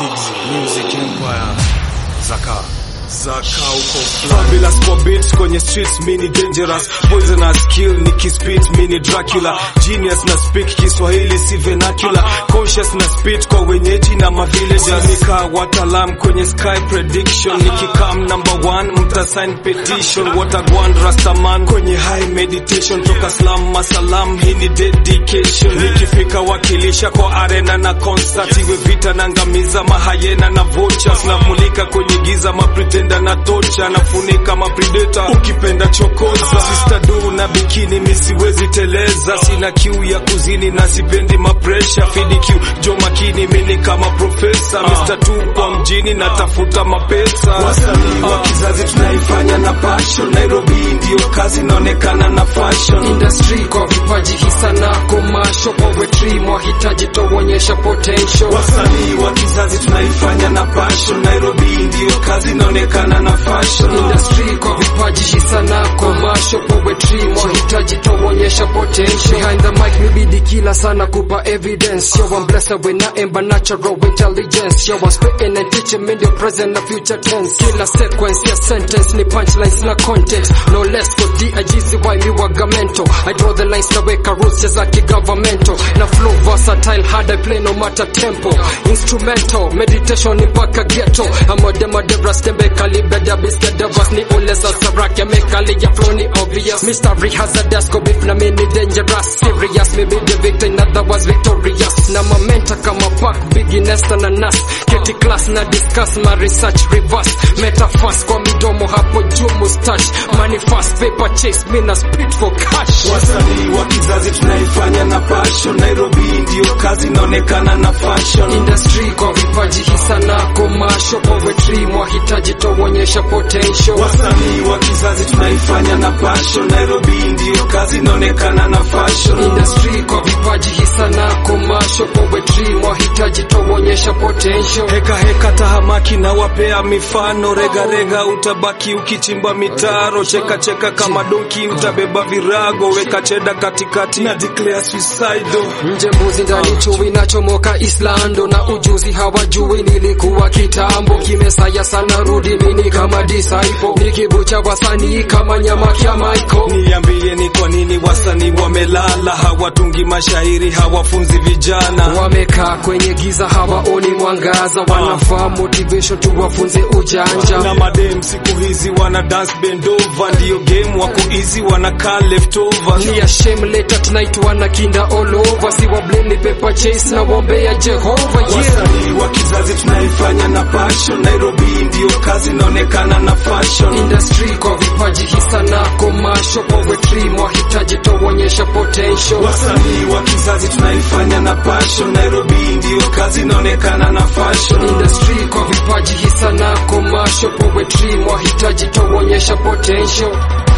Music Empire Zaka Zaka uko Fabulous for beats kwenye streets mini dangerous poisonous kill nikispit mini Dracula genius na speak Kiswahili si vernacular conscious na spit kwa wenyeji na mavillagers nika watalam kwenye sky prediction nikikam number one mta sign petition watagwan rastaman kwenye high meditation toka slam masalam hii ni dedication nikifika wakilisha kwa arena na concert iwe vita na ngamiza mahayena na vultures namulika kwenye giza mapretenda na tocha nafunika mapredata ukipenda chokoza sister du na bikini misiwezi teleza sina kiu ya kuzini na sipendi mapresha fidi kiu jo makini mini kama profesa Mr. tu kwa mjini natafuta mapesa wasanii wa kizazi tunaifanya na passion Nairobi ndio kazi inaonekana na fashion industry kwa vipaji hisa na komasho poetry mwahitaji toonyesha potential wasanii wa kizazi tunaifanya na passion Nairobi ndio kazi inaonekana na fashion industry kwa vipaji hisa na komasho poetry mwahitaji toonyesha potential behind the mic nibidi kila sana kupa evidence yo I'm blessed with nothing but natural intelligence yo I'm spitting and teaching in the present and future tense kila sequence ya sentence ni punchlines na content no less for DIGC why mi wagamento I draw the lines naweka rules za kigovernmental na flow versatile hard I play no matter tempo instrumental meditation ni mpaka ghetto amadema debra stembe kalibeda biskeda vas ni ule za sarake mekali ya flow ni obvious mystery hazardous go beef na mini dangerous serious maybe the victor in other was victorious na mamenta kama pack beginners na nas keti class na discuss my research reverse metaphors kwa midomo hapo juu mustache money fast paper chase me na spit for cash wasanii wa kizazi tunaifanya na passion Nairobi ndio kazi inaonekana na fashion industry kwa vipaji hisa na komasho poetry mwahitaji toonyesha potential wasanii wa kizazi tunaifanya na passion Nairobi ndio kazi inaonekana na fashion industry kwa vipaji hisa na komasho poetry mwahitaji toonyesha potential heka heka tahamaki na wapea mifano rega rega utabaki ukichimba mitaro cheka cheka kama donki utabeba virago weka cheda katikati na declare suicidal nje mbuzi ndani chui nachomoka Islando na ujuzi hawajui nilikuwa kitambo kimesaya sana rudi mini kama disciple nikibucha wasanii kama nyama kya Michael niambie ni kwa nini wasanii wamelala hawatungi mashairi hawafunzi vijana wamekaa kwenye giza hawaoni mwangaza wanafaa motivation tuwafunze ujanja na madem siku hizi wana dance bend over ndio game wako easy wanakaa leftovers ni ya shame later tonight wana kinda all over si wa blame ni paper chase na wombea Jehova yeah wasanii wa kizazi tunaifanya na passion Nairobi ndio kazi inaonekana na fashion industry kwa vipaji hisa na komasho poetry mwahitaji toonyesha potential wasanii wa kizazi tunaifanya na passion Nairobi ndio kazi inaonekana na fashion industry kwa vipaji hisa na komasho poetry mwahitaji toonyesha potential